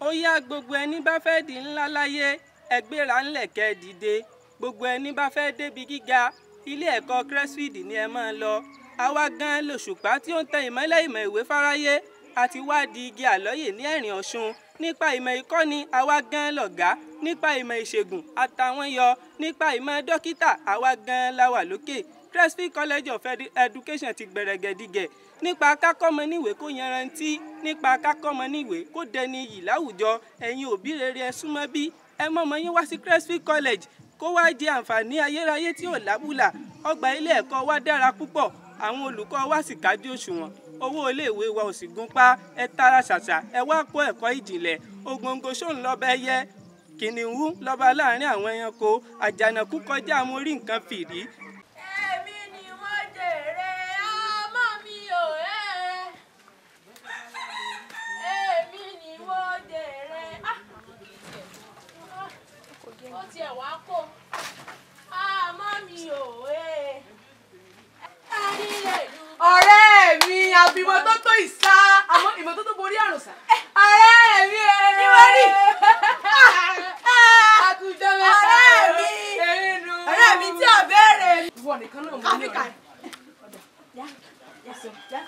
ó yá gbogbo ẹni bá fẹ́ di ńlá láyé ẹgbẹ́ra ńlẹ̀ kẹ́ ẹ dìde gbogbo ẹni bá fẹ́ débi gíga ilé ẹ̀kọ́ Crestfield ni ẹ máa lọ àwa gan lòṣùpá tí ó ń tẹ ìmọ́lẹ̀ ìmọ̀ ìwé fáráyé àti wá di igi àlọ́yè ní ẹ̀rìn ọ̀ṣun nípa ìmọ̀ ìkọ́ni àwa gan lọ̀gá nípa ìmọ̀ ìṣègùn àtàwọn yọ nípa ìmọ̀ dókítà àwa gan la wà lókè Crestfield College of Education ti gbẹ̀rẹ̀gẹ̀dígẹ̀ nípa kákọ́mọ níwèé kó yanrantí nípa kákọ́mọ níwèé kó dẹni iyì láwùjọ ẹ̀yin òbí rere ẹ súnmọ́ bí ẹ mọ̀mọ́ yín wá sí Crestfield College kó wá jẹ àǹfààní ayérayé tí ò lábùlà ọgbà ilé ẹ̀kọ́ wa dára púpọ̀ àwọn olùkọ́ wa sì kájú òṣùwọ̀n owó iléèwé wa ò sì gún pa ẹ tara ṣàṣà ẹ wá kó ẹ̀kọ́ ìjìnlẹ̀ ògòǹgò ṣóun lọ́ba ẹyẹ kìnìún lọ́ba láàrin àwọn ẹranko àjànàkú kọjá mo rí nǹkan fìrí èmi ni mo jèrè ọmọ mi ò ẹ́ èmi ni mo jèrè Ah! ó tiẹ̀ wá kó ọmọ mi ò ẹ́ ẹni lè dùn. ọ̀rẹ́ mi àbí ìmọ́tótó ìsá àmọ́ ìmọ́tótó borí àrùn sá. ọ̀rẹ́ mi ẹ̀ Kí wọ́n rí? àkùjọ mẹ́ta Ọ̀rẹ́ mi. ẹ̀rínu. ọ̀rẹ́ mi tí ò béèrè mi. ìwọ nìkan náà mo ní Áfíríkà. ọ̀rẹ́.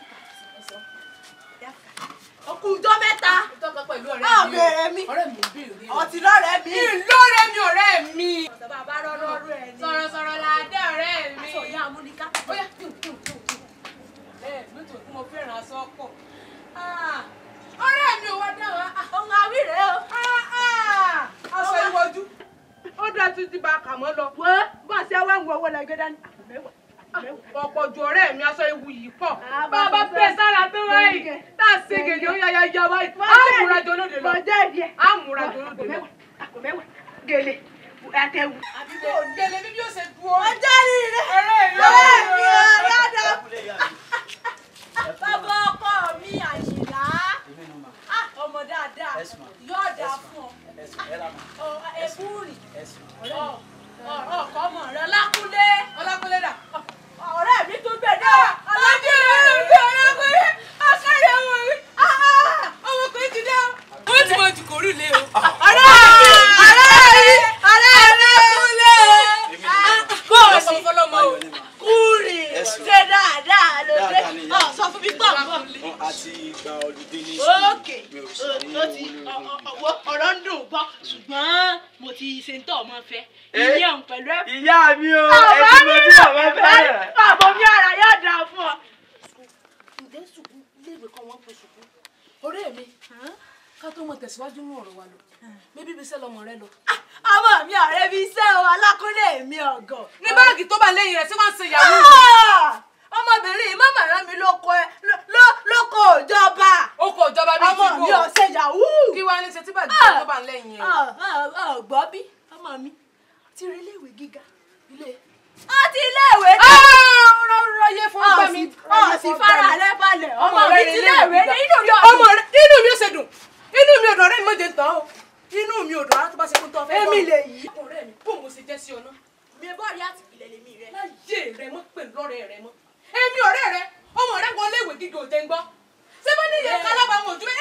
òkú ọjọ́ mẹ́ta ìtọ́ka pẹ̀lú ọ̀rẹ́ Má mi béèrè mi. ọ̀rẹ́ mi ò béèrè o. ọtí lọ́rẹ̀ẹ́ mi. ìlọrẹ mi ọ̀rẹ́ mi. bàbá rọ́rọ́ rú ẹ̀ ní. sọ̀rọ̀sọ̀rọ̀ là á dé ọ̀rẹ́ mi. aṣọ ìyá amúnika. ó yá kí n kí n kí n kí n. ẹ nítorí tí mo fẹ́ràn aṣọ pọ̀. Ah, ọ̀rẹ́ mi ò wá dá wa. Ah, ohun àwírè o. ah, ah, aṣọ ìwọ́jú. ó dá títí bá a kà mọ́ lọ. wo bá a ṣe wá ń wo owó lẹ́gbẹ́ dání. àpò mẹ́wàá. ọ̀pọ̀ ju ọ̀rẹ́ mi aṣọ ewu yìí pọ̀. Ah, bá a bá bá a fẹ́ fẹ́ sára tó wáyé Gẹ̀gẹ̀. tá a ṣe gègé ó yáyá yá wáyé. á múra jọ lóde lọ. Mo jẹ́ ìdí ẹ̀. á múra jọ lóde lọ. àpò mẹ́wàá gèlè àtẹ̀wù. àbíkó gèlè bí bí ó ṣe dúró. mo jẹ́ ìrìn rẹ̀. ọ̀rẹ́ mi ọ̀rẹ́ mi ò yáda. Ẹ bàbá ọkọ mi àyìnlá. Ah, ọmọ dáadáa yóò dáa fún ọ. Ọ, ẹ̀bùrì. Ọ, ọ, ọkọ ọmọ rẹ lákúlé. ọlákúnlé dà. ọ̀rẹ́ mi tún gbé dé. alájẹ mi ọlọ́kùnrin akẹ́rẹ́ ọmọ mi. ọmọkùnrin ti dé o. ó ti mọ jùkọ̀ orí ilé o. ọ̀rẹ́ mi ọ̀rẹ́ mi ọ̀rẹ́ mi kúlé. bọ́ọ̀sì fọlọ́mọ o. kúrì ṣe dáadáa lóde. Dáadáa ni ìyá. Ọ, sọ fún mi pọ̀ pọ̀. àti ìgbà ọ̀lùdí ní ókè mi ò ó sì ní ó ti owó lórí. ọwọ́ ọ̀rọ̀ ń dùn gbọ́ ṣùgbọ́n mo ti ṣe ń tọ́ ọmọ fẹ́ ìyẹn pẹ̀lú ẹ̀. ìyá mi o Bàbá ẹtí mo mi tí bàbá fẹ́ràn. bàbá mi ara yóò dáa fún ọ. ǹjẹ́ sùkú léèwé kan wọ́n pe sùkú. ọ̀rẹ́ mi ká tó mọ tẹ̀síwájú nínú ọ̀rọ̀ wa lọ bébí ibi iṣẹ́ lọmọ rẹ lọ. ọmọ mi ọ̀rẹ́ mi iṣẹ́ o alákúnlé mi ọ̀gọ̀. ní báàgì tó bá lẹ́yìn rẹ̀ tí wọ́n ń ṣe yahoo. Ah! ọmọbìnrin yìí mọ̀mọ́ rán mi lóko ẹ ló- lóko ìjọba ó kò jọba bíi ọmọ mi ò ṣe yahoo. kí wàá ní ṣe tí báàgì tó bá lẹ́yìn rẹ̀. ọ̀gbọ́ bí ọmọ mi ti rí iléèwé gíga ilé. ó ti iléèwé dé. rọrọ yé fún gbà mí. ọ̀sìn fara rẹ balẹ̀ ọmọ mi ti iléèwé dé inú mi ò ọmọ rẹ inú mi ò ṣe dùn inú mi ò dùn ọ̀rẹ́ mi ò jẹ tán o inú mi ò dùn ara tó bá ṣe kó tó fẹ́ Èmi lè yí. ọ̀rẹ́ mi bó mo ṣe jẹ́ sí ọ náà. mi bọ́ rí àtìpìlẹ̀ lèmi rẹ. láyé rẹ mọ́ pẹ̀lú ọ̀rẹ́ rẹ mọ́ èmi ọ̀rẹ́ rẹ ọmọ rẹ wọlé ìwé gíga òjẹ́ ń gbọ́ ṣé bá ní ìyẹn kálábà wọn ojú ẹ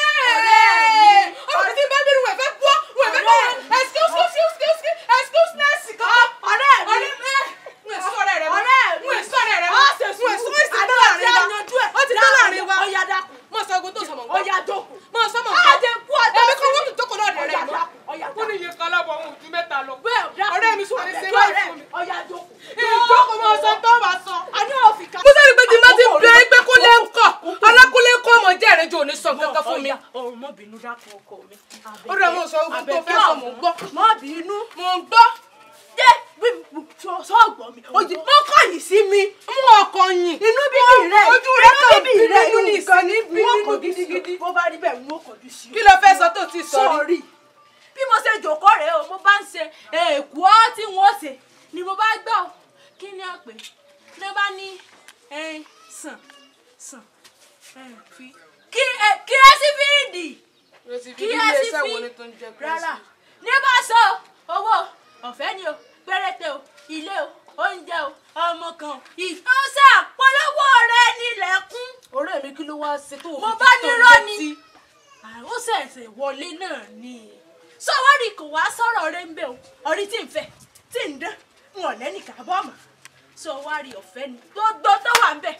ọmọ tí bá bínú wẹ̀ fẹ́ gbọ́ wẹ̀ fẹ́ gbọ́ excuse excuse excuse excuse nurse kan ọ̀rẹ́ mi ọ̀rẹ́ mi ń èso ọ̀rẹ́ rẹ mọ́ ọ̀rẹ́ mi ń èso ọ̀rẹ́ rẹ ó mọ́ ṣe ń èso sùúrù ìsìn tó àdúrà láàrin tí a wa yanjú ẹ̀ ó ti tó láàrin wa ó yá dákun mọ sọ ogun tó sọ mọ̀ ó yá jókòó mọ sọ mọ̀ á jẹ kú ọjọ́ ẹbí kan wọ́n tún jókòó náà ó rẹ̀ yá mọ́ dákun ó yá ó ní iye kan lábọ̀ ohun ojú mẹ́ta lọ bẹ́ẹ̀ dákun ọ̀rẹ́ mi sọ ní ṣe àbẹ̀tọ́ báyìí rẹ̀, fún mi ó yá jókòó ìjókòó mọ sọ tó bá sọ. àní òfin ká. mo sáré pé tí n bá ti bẹ̀rẹ̀ pé kó lé ń kọ̀ ọlákúnlé ń kọ́ ọmọ jẹ́ ẹ̀rẹ́ jù òní sọ kankan fún mi. ọ̀run mọ́ bínú dákun ọkọ mi. ó rẹ̀ mọ́ sọ ogun tó fẹ́ sọ mò ń gbọ́. mọ́ bínú. mò ń gbọ́. dé sọ́ọ̀gbọ́n mi ojú mọ́ kọ̀yìn sí mi. mú ọkọ yìn. inú bíbí rẹ ojú rẹ inú kàn bíbí rẹ bínú ní ìkànnì wọ́n bínú kọjú sí gidigidi. ọ bó bá rí bẹ́ẹ̀ wọ́n kọjú sí ọ. kí ló fẹ́ sọ tó ti sọ rí. sọ̀rí bí mo ṣe jòkó rèé o mo bá ń ṣe èkó tí wọ́n ṣe ni mo bá gbọ́ ọ. kí ni a pè ní bá ní ẹn, sàn sàn ẹn, fi kí ẹ kí ẹ sí fíìdì kí ẹ sí fi rárá ní bá sọ owó ọ̀fẹ́ ni o péréte o ilé o oúnjẹ o ọmọ kan ìfọ́nsẹ́ àpolówó rẹ nílẹ̀kùn ọ̀rẹ́ mi kí ló wá ṣe tó Mo bá nírọ́ ni. ó ṣẹ̀ṣẹ̀ wọlé náà ni sọwárì kò wá sọ̀rọ̀ rẹ ń bẹ̀ o ọ̀rí tí ń fẹ́ tí ń dán wọn ò lẹ́nìkan bọ́ mọ́ sọwárì ọ̀fẹ́ ni gbogbo tó wà ń bẹ̀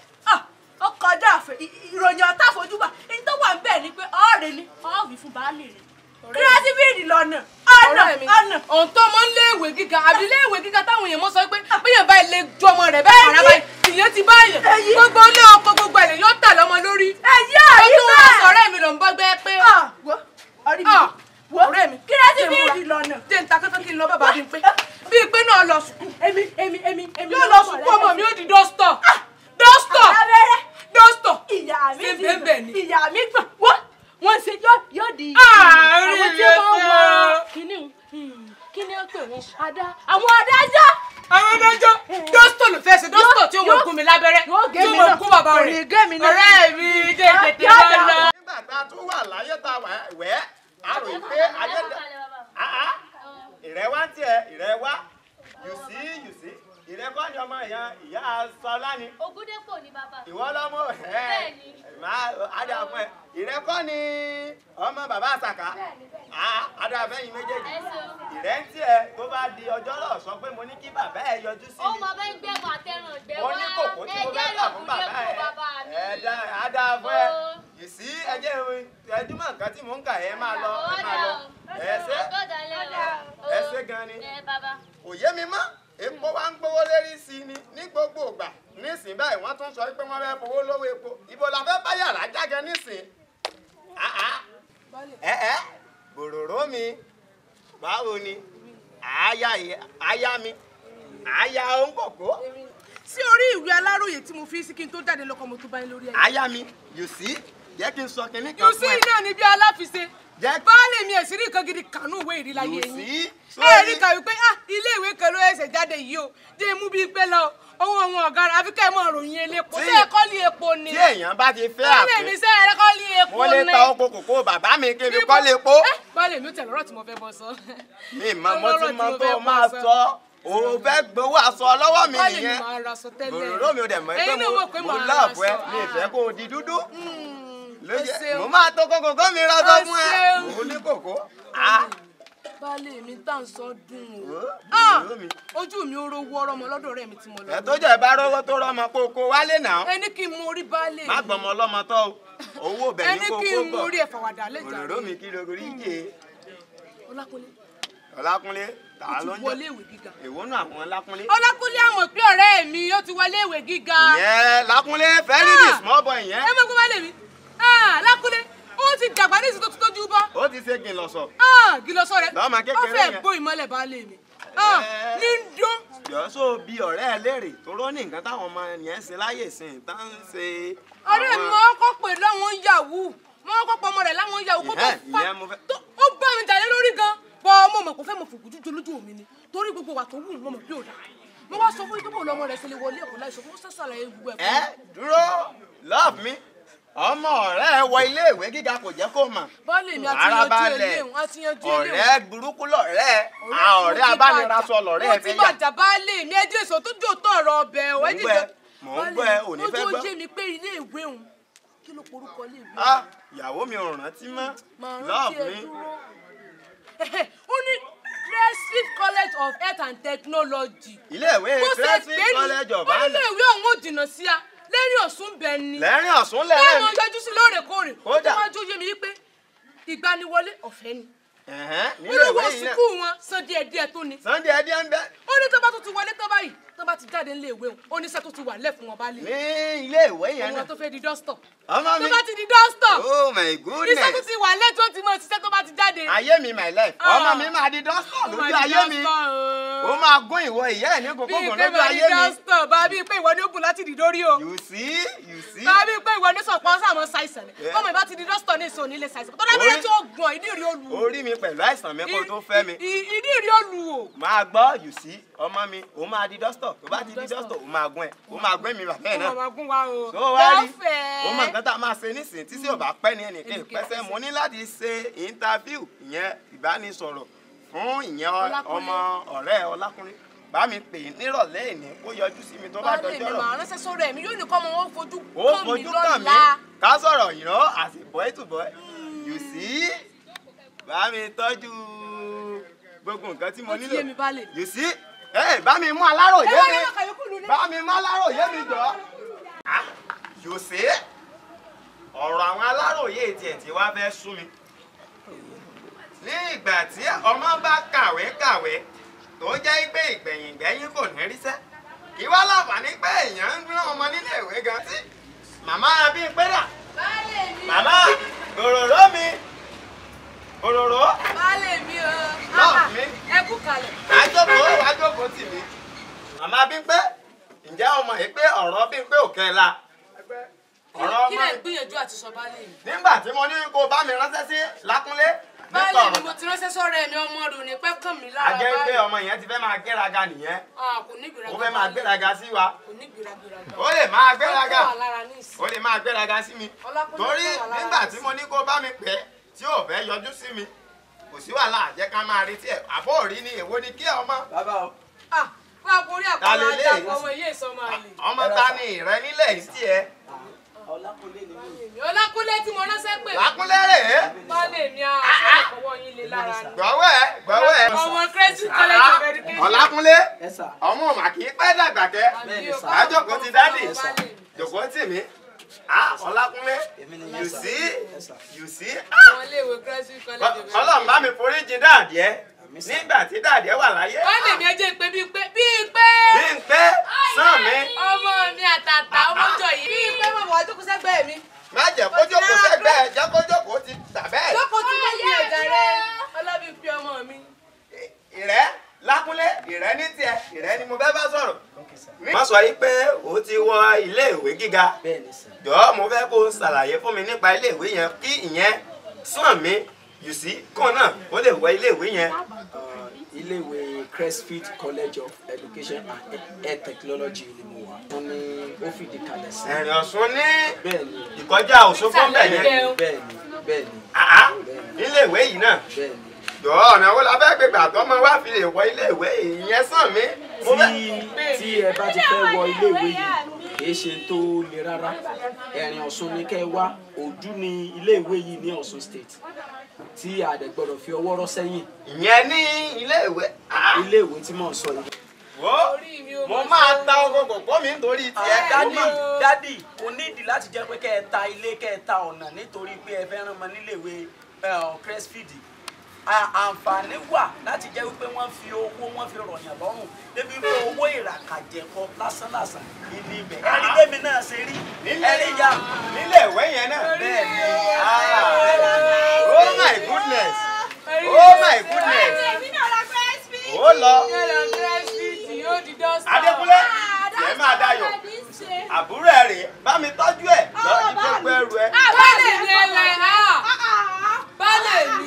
ó kọjá àfẹ ìròyìn ọ̀tá àfojúbà ní tó wà ń bẹ̀ ni pé ọ̀rẹ́ ni ọ̀ọ́bì fún baálé rẹ̀ kírẹ́sìbìrì lọ́nà ọ̀nà ọ̀rẹ́ mi ọ̀nà ohun tó mọ ń léèwé gíga àbí léèwé gíga táwọn èèyàn mọ sọ pé bíyàn báyìí lè ju ọmọ rẹ̀ bẹ́ẹ̀ fara báyìí ìyẹn ti báyìí Èyí. gbogbo ilé ọkọ gbogbo ẹ̀ lè yóò tà lọ́mọ lórí ẹ̀yí ó àrí tún wá sọ̀rọ̀ mi ló ń bọ́ gbẹ́ pé wo ọ̀rí mi Ah, wo ọ̀rẹ́ mi kírẹ́sìbìrì lọ́nà jẹ́ ń ta kẹ́kẹ́ kí n lọ bàbá bíi pé bíi pé náà lọ sùkúù èmi èmi èmi èmi yóò lọ sùkúù ọmọ mi ó di dọ́stọ̀ dọ́stọ̀ abẹ́rẹ́ dọ́stọ̀ ìyá mi Ṣé ti bẹ́ẹ̀ bẹ́ẹ̀ ni? gbọ̀n ìyá mi gbọ̀n wọ́n wọ́n ṣe yóò yóò di Àárín àwọn tí rẹ̀ wọ́n sọ. wọ kíní kíní ó pè wọ́n adá àwọn adájọ́ àwọn adájọ́ dọ́stọ̀ ló fẹ́ ṣe dọ́stọ̀ tí ó mọ̀ gún mi lábẹ́rẹ́ yóò gé tí ó mi mọ̀ náà gún bàbá kò rẹ̀ ní gé mi náà. ọ̀rẹ́ mi jẹ́ tètè Yá- máa yá- lọ. nígbà tá a tún wà láyé tá a wà wẹ́ a rò yí pé ayé dá àá ìrẹ́ wá ń tiẹ̀ ìrẹ́ wá you see you see ìrẹ́ kọ́ ni ọmọ ìyá ìyá sọlá ni Ògúndépò ni bàbá. ìwọ lọ́mọ ẹ̀ Bẹ́ẹ̀ni. máa adà fún ẹ ìrẹ́ kọ́ ni ọmọ bàbá àsàkà àá adà fẹ́yìn méjèèjì Ẹ ṣeun. ìrẹ́ ń tiẹ̀ tó bá di ọjọ́ náà sọ pé mo ní kí bàbá ẹ yọjú sí Ó mi mọ bẹ́ẹ̀ ń gbẹ̀mọ̀ àtẹ̀ràn ìgbẹ́ mo wá. ní kòkó tí mo fẹ́ tà fún bàbá ẹ bàbá mi. ẹ dá a dá fún ẹ Ó. yìí sí ẹjẹ ẹdúmọ̀ nǹkan tí mò ń kà ẹ máa lọ ẹ máa lọ ẹ ṣe Àgọ́dà lẹ́wọ̀. ẹ ṣe gan ni Ẹ bàbá. kò yé mi mọ́ epo wa ń gbówó lérí sí i ni ní gbogbo ìgbà nísìnyí báyìí wọ́n tún sọ pé wọ́n fẹ́ fowó lówó epo ibo la fẹ́ bá yàrá jágẹ nísìnyí Ah, ah. ẹ ẹ bòròró mi báwo ni àáyá àáyá mi àáyá òǹkòkò sí orí ìwé aláròyé tí mo fi sí kí n tó jáde lọkọ mo tó bá yín lórí ẹ. àáyá mi you see jẹ́ kí n sọ kinní kan yóò sí fún ẹ iná ni bí aláfiṣe Jẹ́- baálé mi ẹ̀sìn rí nǹkan gidi kànú ìwé ìrìláyé you yín see ẹ rí kàwé pé ah ilé ìwé kan ló ẹsẹ̀ jáde yìí o jẹ́ mú bíi pé lọ owó àwọn ọ̀gá rẹ̀ àfi ká ẹ̀ mọ̀ ròyìn elépo Tí- ṣé ẹ kọ́ lé epo ni tí èèyàn bá ti fẹ́ baálé mi àpè ṣé ẹ kọ́ lé epo wọ́n ni lè ta oko kòkó bàbá mi kí n fi kọ́ lè po Eh, baálé mi ó tẹ̀ lọ́rọ̀ tí mo fẹ́ bọ́ sọ mi mọ mo ti Ọlọ́rọ̀ tí mọ mo tó fẹ́ máa bọ́ sọ o fẹ́ gbowó aṣọ lọ́wọ́ mi baálé mi nìyẹn máa ra aṣọ tẹ́lẹ̀ bòròró mi ò dẹ̀ mọ̀ pé Ẹ̀yin náà mo mọ̀ pé mo màá ra lọ́ọ̀bù ẹ aṣọ. mi ìfẹ́ kó o di dúdú Mm, ló ẹ yẹ ṣeun. mo máa tó kókó kó mi ra sọ Ẹ fún ẹ ṣeun. òun ní kòkó ah baálé mi tá à ń sọ dùn o Wò ó, Ah, bòròró mi. ojú mi ó rówó ọ̀rọ̀ ọmọ lọ́dọ̀ ọ̀rẹ́ mi tí mo lọ ẹ tó jẹ́ bá rówó tó rọ́mọ kó o kó wálé náà ẹni kí n mú orí baálé má mi gbọmọ ọlọ́mọ tọ́ o owó bẹ̀ ní ẹni kó kí kó n mú bọ̀ orí ẹ̀fà wàdà lẹ́jà bòròró mi kí lóko rí jẹ ọlákúnlé ọlákúnlé tà ó á ti ló ń wọlé jẹ ìwé gíga èwo náà àwọn ọlákúnlé ọlákúnlé àmọ̀ pé ọ̀rẹ́ mi ó ti wọlé ìwé gíga ìyẹn lákúnlé very Ah. the small boy yẹn ẹ mọ̀ pé baálé mi Ah, lákúnlé ó ti dàgbà ní ìsìn tó ti tójú bọ́ ó ti ṣe gìlọ̀sọ̀ gílọ́sọ rẹ̀ Lọ́mọ ó kékeré fẹ́ yẹn. bó ìmọ́lẹ̀ baálé mi Ah, Eh. ní ń dún jọ sọ bí ọ̀rẹ́ ẹ léèrè tóró ní nǹkan táwọn ọmọ yẹn ń ṣe láyè sìn tá ń ṣe. ọ̀rẹ́ mi máa ń kọ́ pé láwọn yahoo máa ń kọ́ pé ọmọ rẹ̀ láwọn yahoo kó tó Ìyẹn- fa ìyẹn mo fẹ́- tó ó bá mi jà lé lórí gan bọ́ ọmọ mọ̀ kó fẹ́ mọ̀ fòkùn jújù lójú mi ni torí gbogbo wa tó wù mọ́ mọ̀ bí ò dáa mo wá sọ fún yín pé bò lọmọ rẹ̀ ṣe lè wọlé ẹ̀kọ́ láìsọ fún sàṣàlàyé gbogbo ẹ̀kọ́ ẹ dúró love me ọmọ ọ̀rẹ́ ẹ wọ ilé ìwé gíga kò jẹ́ kó mọ̀. baálé mi àti Ara yanjú balẹ̀. eléhùn àti yanjú eléhùn ọ̀rẹ́ burúkú lọ̀rẹ́ ẹ a ọ̀rẹ́ abánirasọ lọ̀rẹ́ ẹ mo ti fẹ́ yà. bàjá baálé mi ẹjẹ èso tó jò tó ọ̀rọ̀ ọbẹ̀ o Mò ń ẹjẹ gbọ́ ẹ, mò ń gbọ́ ẹ, ò ní fẹ́ ojú gbọ́. ojú mi pé ilé ìwé òun kí ló porúkọ ilé ìwé Ah, ìyàwó mi ò rántí mọ́ màá love rántí ẹ me dúró ó ní Cresfield College of Health and Technology ilé ìwé bó ṣe Cresfield pé ní college of ó nílé Ghana ìwé òun ò jìnnà sí a lẹ́rìn ọ̀sùn bẹ́ẹ̀ ni lẹ́rìn ọ̀sùn bẹ́ẹ̀ lẹ́rìn mo yọjú sí lóòrèkóòrè ó Kódà. tó wájú yé mi wípé ìgbaniwọlé ọ̀fẹ́ ni Ẹ̀hẹ́n, nílé olówó ìwé yìí náà sùkúù wọn san díẹ̀díẹ̀ tó ni Sunday ẹdí ẹ ń bẹ ó ní tó bá tó ti wọlé tó báyìí tó bá ti jáde nílé ìwé òun ó ní iṣẹ́ tó ti wà lẹ̀ fún wọn bá lè ní ilé ìwé yẹn òun náà tó fẹ́ di dọ́stọ̀ ọmọ tó mi bá ti di dọ́stọ̀ oh my iṣẹ́ tó goodness ti wà lẹ̀ tó ti mọ̀ ṣiṣẹ́ tó bá ti jáde. ayé mi my life Ah. ọmọ mi máa di dọ́sítọ̀ Ó máa lójú di ayé mi dọ́stọ̀, ó o. máa gún ìwọ ìyá ẹ̀ ní bíi kòkòkò pé lójú máa di ayé mi dọ́stọ̀ bá bíi pé ìwọ ni ó gùn láti dì dórí o you see you see bá bíi pé ìwọ ni sọ̀pọ̀ sàmọ́ ṣàìsàn ni Yeah. ọmọ ìbá ti di dọ́stọ̀ ní ìsòní ilé ṣàìsàn tó dábẹ́rẹ́ Orí- tí ó gbọ̀n ìdí ìrí olù o. orí mi pẹ̀lú àìsàn mi kó tó fẹ́ mi I- i- ìdí ìrí olù o. máa gbọ́ you see ọmọ mi ó máa di dọ́sítọ̀ tó bá ti di dọ́sítọ̀ ó máa gún ẹ̀ ó máa gún mi bàbá ẹ̀ ọmọ náà máa gún wa o. tó wá rí lọ́fẹ̀ẹ́. ó mọ nǹkan tá a máa ṣe nísìnyí tí sí ò bá pẹ́ ní ẹnìkan Ẹnìkan ìpẹ́sẹ̀ ìpẹ́sẹ̀. mo ní láti ṣe interview ìyẹn ìbánisọ̀rọ̀ fún ìyẹn ọ- Ọlákúnlé. ọmọ ọ̀rẹ́ Ọlákúnlé bá mi pè é nírọ̀lẹ́ ìní kó yọjú sí mi tó bá baálé mi dọjọ́ rọ̀ màá ránṣẹ́ sórí ẹ̀mí yóò ní kọ́ ọmọ wọn fojú ó kàn mí fojú kàn mí lọ́la. ká sọ̀rọ̀ ìrọ́ àti boy to boy you see bá mi tọ́jú gbogbo nǹkan tí mo Ó ti nílò yé mi baálé. you see ẹ bá mi mú aláròyé ẹ wá mi ní ọkà yòókù lulẹ̀. bá mi mú aláròyé mi jọ Ah, you see ọ̀rọ̀ àwọn aláròyé tiẹ̀ tí wá fẹ́ sú mi ní ìgbà tí ọmọ bá kàwé kàwé tó jẹ́ pé ìgbẹ̀yìn ìgbẹ́yìn kò ní ríṣẹ́ kí wá láǹfààní pé èèyàn ń rán ọmọ nílé ìwé gan tí màmá bí ń pẹ́ dà baálé mi. màmá òróró mi òróró baálé mi o. Love mi. ẹ kú kalẹ̀. àjọpọ̀ àjọpọ̀ tì mí. màmá bí ń pẹ́ ǹjẹ́ ọmọ yìí pé ọ̀rọ̀ bí ń pé òkè la ọ̀rọ̀ kí ọmọ lẹ ń gbìyànjú àti sọ baálé mi. nígbà tí mo ní kó bá mi ránṣẹ́ sí lákúnlé nípa baálé mi ọ̀rọ̀ mo ti ránṣẹ́ sọ́rọ̀ ẹ̀mí ọmọ rẹ̀ ò ní pẹ́ kàn mí lára a jẹ́ pé baálé. ọmọ yẹn ti fẹ́ máa gbéraga nìyẹn Ah, kò ní gbéraga ó fẹ́ máa baálé. gbéraga sí wa kò ní gbéraga. ó lè máa gbéraga Ó kọ́ wà lára ní ìsìn. ó lè máa gbéraga sí mi Ọlákúnlé torí kọ́ wà lára nígbà ní tí ìsìn. mo ní kó bá mi pẹ́ tí ò fẹ́ yọjú sí mi kò sí wàhálà jẹ́ ká máa retí ẹ̀ àbọ̀ òrí ni èwo ni kí ọmọ bàbá o Ah, wá borí Ta àpárá lélẹ̀? ajá ọmọ ilé ìsọmọ àlè. ọmọ ta ni ìrẹ nílẹ̀ yìí tiẹ̀ ọlákúnlé ni mí Èmi Ọlákúnlé tí mo ránṣẹ́ pè. lákúnlé rè é baálé mi á sọ̀rọ̀ kọ́wọ́ yín lé lára ni. gbọ́wọ́ ẹ̀ gbọ́wọ́ ẹ̀ ọmọ Crescent College of Education. ọ̀làkúnlé ẹ sà ọmọ mà kì í pẹ́ dàgbà kẹ́ Àbí o, Bẹ́ẹ̀ni, àjọkò ti dádì baálé mi. jòkó tì mí ah ọ̀làkúnlé èmi ni you yẹn sà see ẹ sà you see Àwọn iléèwé Crescent College of Education. ọlọ́run bá mi forí jìn dáàdìẹ́ Àmín sà. nígbà tí dáàdìẹ́ wà láyé baálé mi ẹ jẹ́ pé bíi pé bíi pé. bí n pé sàn mi ọmọ mi àtàtà ọmọjọ yìí. bíi pé mo wà jókòó sẹ́gbẹ̀ẹ́ mi. má jẹ́ kó jókòó sẹ́gbẹ́ ẹ̀ jẹ́ kó jókòó ti tà bẹ́ẹ̀ jókòó tí mo fi ẹ̀dá rẹ ọlọ́bí fi ọmọ mi. ìrẹ́ lákúnlé ìrẹ́ ní tiẹ̀ ìrẹ́ ni mo fẹ́ bá sọ̀rọ̀. má sọ yìí pé o ti wọ ilé ìwé gíga bẹ́ẹ̀ni sà jọ̀ọ́ mo fẹ́ kó o ṣàlàyé fún mi nípa ilé ìwé yẹn kí ìyẹn sàn mí yù sí kàn náà ó lè wọ ilé ìwé yẹn. Uh, iléèwé Crestfield College of Education and Air Technology ni mo wà wọ́n ní ó fìdí kalẹ̀ sí ẹ̀rìn ọ̀sùn ní bẹ́ẹ̀ni ìkọjá òṣogbo ń bẹ̀ yẹn Ìsàlẹ̀ bẹ́ẹ̀ni bẹ́ẹ̀ni àá ilé ìwé yìí náà bẹ́ẹ̀ni jọ̀ọ́ ọ̀nà wo la fẹ́ gbé gbà tó máa wá fi lè wọ ilé ìwé ìyẹn sàn mí. mo fẹ́ tí tí ẹ bá ti fẹ́ wọ iléèwé yìí kì í ṣe tó le rárá ẹ̀rìn ọ̀ṣun ni kẹ́ ẹ wá ojú ni iléèwé yìí ní ọ̀ṣun state tí a dẹ̀ gbọ́dọ̀ fi ọwọ́ rọ́ sẹ́yìn ìyẹn ní ilé ìwé. àá iléèwé tí mò ń sọ yìí. wo orí mi ò mo mọ̀ máa sọ. ta oko kòkó mi nítorí tiẹ̀. dádì dádì kò nídìí láti jẹ́ pé kẹ́ ẹ ta ilé kẹ́ ẹ ta ọ̀nà nítorí pé ẹ fẹ́ rán ọmọ níléèwé Crestfield À- àǹfààní wà láti jẹ́ wípé wọ́n fi owó wọ́n fi rọ̀yàn lọ́rùn débi pé owó ìràkàjẹ̀kọ lásánlàsàn ìní ibẹ̀ ẹ̀rí bẹ́mi náà ṣe rí ẹ̀rí ya nílé ìwé yẹn náà. bẹ́ẹ̀ ni oh my goodness oh my goodness ó lọ Ẹ̀rọ Crescent yóò di dọ́sítà. Adékúnlé tiẹ̀ máa dayọ̀ àbúrò ẹ̀ rè bá mi tọ́jú ẹ̀ lọ sí gbogbo ẹrù ẹ̀. Baálé mi ẹ̀wẹ̀ á. Baálé mi.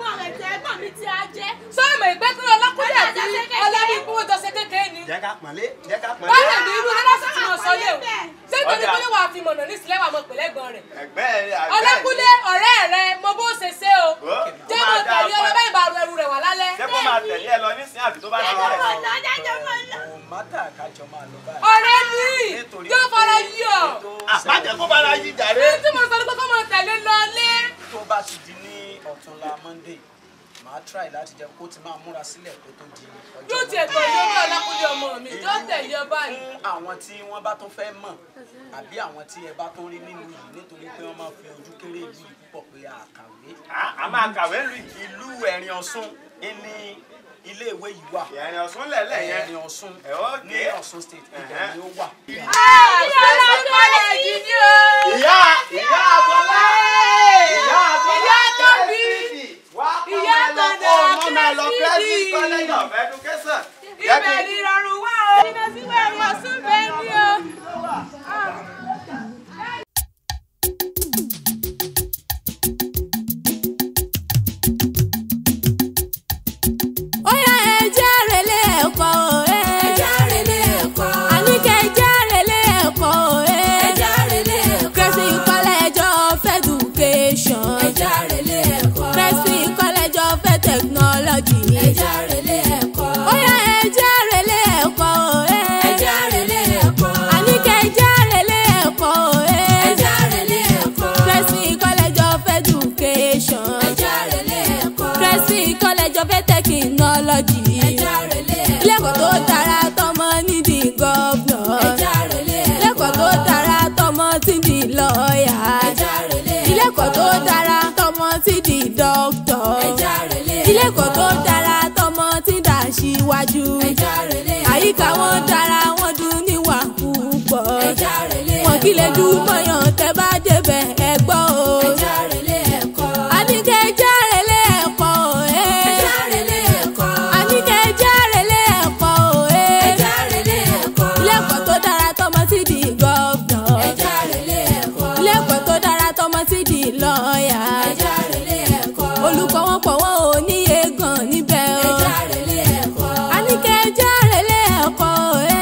Sọ́ọ̀mù ìpẹ́ kí ọlọ́kùnrin àti ọlọ́bí kúrò jọ́sẹ̀ kékeré ni. jẹ́ ká pọ̀nlé jẹ́ ká pọ̀nlé. Baálé mi irú lọ́sẹ̀ tí mo sọ lé o. Ṣé nítorí pé wàá fi mọ̀nà ní ìsìlẹ̀ wà mọ̀ pẹ̀lẹ́gbọ̀n rẹ̀? ẹgbẹ́ ẹ̀ àgbẹ̀ Ọlọ́kùnrin ọ̀rẹ́ rẹ mo bó ṣe ṣe o. Ó, Jẹ́ ó mo máa dáa tẹ̀lé fún ẹ. ọlọ́bẹ̀ ìbàrù ẹrù rẹ̀ wà lálẹ́. ṣé kó máa tẹ̀lé ẹ lọ nísìnyí àbí tó bá ti rẹ̀ sí. kò mátà kájọ máa lọ báyìí. Ọ̀rẹ́ mi Nítorí yóò fara yí ọ. àbájẹ kó bára yí jàre. Ní tí mo sọ ní pé kó máa tẹ̀lé lọlé. tó bá ti di ní ọ̀túnla monday màá try láti jẹ́ kó ti máa múra sílẹ̀ kó tó di ọjọ́ Yóò tiẹ̀ Monday. tẹ̀lé ọmọ ọlọ́kùnrin ọmọ mi. Yóò tẹ̀lé ọ báyìí. fún àwọn tí wọ́n bá tún fẹ́ mọ̀ àbí àwọn tí ẹ bá tún rí nínú yìí nítorí pé wọ́n máa fi ojú kéré ìlú yìí púpọ̀ pé àkàwé À- a máa kàwé lù yìí. ìlú ẹ̀rìn ọ̀ṣun ní iléèwé yìí wà ìrìn ọ̀sùn lẹ̀lẹ̀ yẹn. ẹ̀rìn ọ̀ṣun ẹ̀ ó ní dé. ọ̀ṣun state ibẹ̀ ni ó wà. Ìyá ọlọ́kùnrin yìí ni o. ìyá ìyá àbọ̀lá ìyá àbọ̀lá Ìyá tóbi. wá Ìyá kọ́ tọ̀dọ̀ ọmọ mi lọ Crescent. Crescent College of Education. Jẹ́ kí- Ibẹ̀ ni ìrọ̀rùn wà o. Iná sí wẹ̀rù ọ̀sùn bẹ́ẹ̀ ni o. ó yá ẹjẹ́ relé ẹ̀kọ́ o ẹjẹ́ relé ẹ̀kọ́ àníkẹ́ ẹjẹ́ relé ẹ̀kọ́ o ẹjẹ́ relé ẹ̀kọ́ Crescent College of Education ẹjẹ́ relé ẹ̀kọ́ Crescent College of Technology ẹjẹ́ relé ẹ̀kọ́ ó yá ẹjẹ́ relé ẹ̀kọ́ o ẹjẹ́ relé ẹ̀kọ́ àníkẹ́ kọ́lẹ́jọ fẹ́ tẹkinọ́lọ́jì. ilé-ẹ̀kọ́ tó dára tọmọ nídìí gọ́vnọ̀. ilé-ẹ̀kọ́ tó dára tọmọ tí di lọ́ọ̀yà. ilé-ẹ̀kọ́ tó dára tọmọ tí di dọ́kítọ̀. ilé-ẹ̀kọ́ tó dára tọmọ tí dà síwájú. àyíká wọn dára wọn dùn níwà púpọ̀. wọn kì í lè dùn mọ́yàn tẹ́ bá débẹ̀ ẹ gbọ́ o. Àníkẹ́ járe lé ẹ̀kọ́ òye. Àníkẹ́ járe lé ẹ̀kọ́ òye. Ilé-ẹ̀kọ́ tó dára tọmọ tí di gọ́vnọ̀. Ilé-ẹ̀kọ́ tó dára tọmọ tí di lọ́ọ̀yà. Olùkọ́ wọn pọ̀ wọ́n ò níye gan níbẹ̀ o. Àníkẹ́ járe lé ẹ̀kọ́ òye.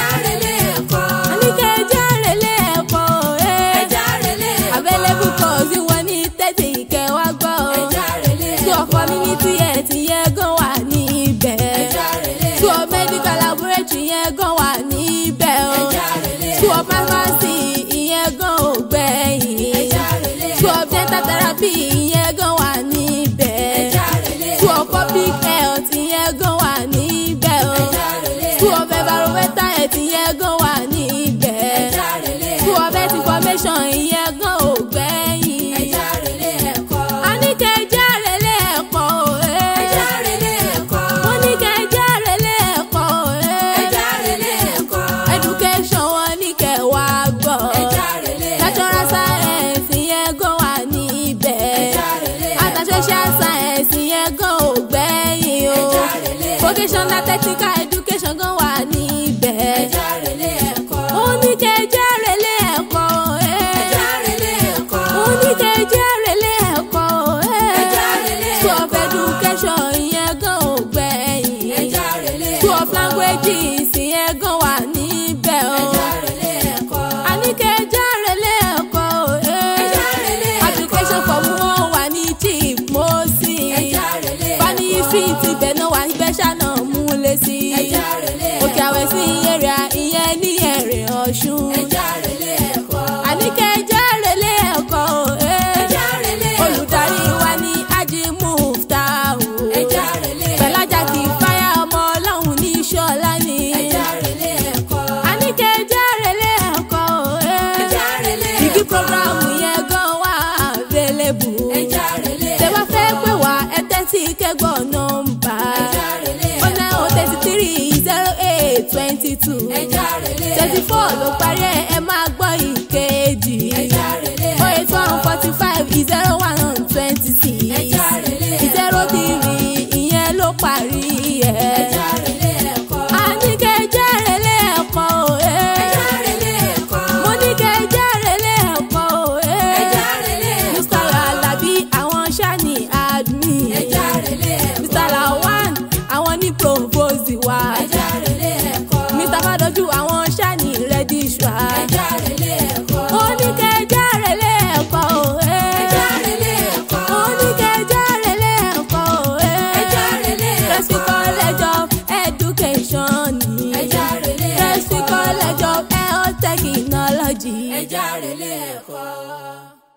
Àníkẹ́ járe lé ẹ̀kọ́ òye. Available course wọn ní tẹ́tí ìkẹ́ wá gbọ́ o. School of community health yẹn gan wà níbẹ̀. School of medical laboratory yẹn gan wà níbẹ̀ o. School of pharmacy ìyẹn gan ò gbẹ̀yìn. School of dental therapy ìyẹn gan wà níbẹ̀. School of public health ìyẹn gan wà níbẹ̀ o. School of environmental health ìyẹn gan wà níbẹ̀. School of health information ìyẹn gan ò gbẹ̀yìn. Àníkẹ́ járe lé ẹ̀kọ́ òye. Mo ní kẹ́ járe lé ẹ̀kọ́ òye. Education wọn ní kẹ́ wá gbọ́. Natural science yẹn gan wà níbẹ̀. Àtà social science yẹn gan ò gbẹ̀yìn o. Vocational technical education gan wà níbẹ̀. Mo ní kẹ́ járe lé ẹ̀kọ́ òye. Mo ní kẹ́ járe lé ẹ̀kọ́ òye. School of education yẹn gan ò gbẹ̀yìn. School of languages yẹn gan wà níbẹ̀ o. Àníkẹ́ járe lé ẹ̀kọ́ òye. Application form wọn wà ní chief mosi. Fani street ibẹ̀ náà wà níbẹ̀ ṣáná múlẹ̀ sí. Òkè àwẹ̀ sí area ìyẹn ní ẹ̀rẹ̀ ọ̀ṣun. Àníkẹ́ járe lé ẹ̀kọ́ òye. Olùdarí wa ní Ají Muftahu. Pẹ̀lájà kì í fáyà ọmọ ọlọ́run ní Ṣọ́lá ni. Àníkẹ́ járe lé ẹ̀kọ́ òye. Ìdí programu yẹn gan wà available. Tẹ́ bá fẹ́ pè wá ẹ tẹ́tí kẹ́gbọ́ nọ́mbà. Ó ná o thirty three zero eight twenty two. Thirty four ló parí ẹ̀ ẹ máa gbọ́ ìkejì. O eight one forty five zero one twenty six. Zero three ìyẹn ló parí ẹ̀. Àníkẹ́ járe lé ẹ̀kọ́ òye. Mo ní kẹ́ járe lé ẹ̀kọ́ òye. Mr. Alabi àwọn ṣáni admin. Mr. Lawan àwọn ní provost wa. Mr. Fadoju àwọn ṣáni registrar. Mo ní kẹ́ járe lé ẹ̀kọ́ òye. Mo ní kẹ́ járe lé ẹ̀kọ́ òye. Presby College of Education ni. Presby College of Health Technology. ẹ járe lé ẹ̀kọ́.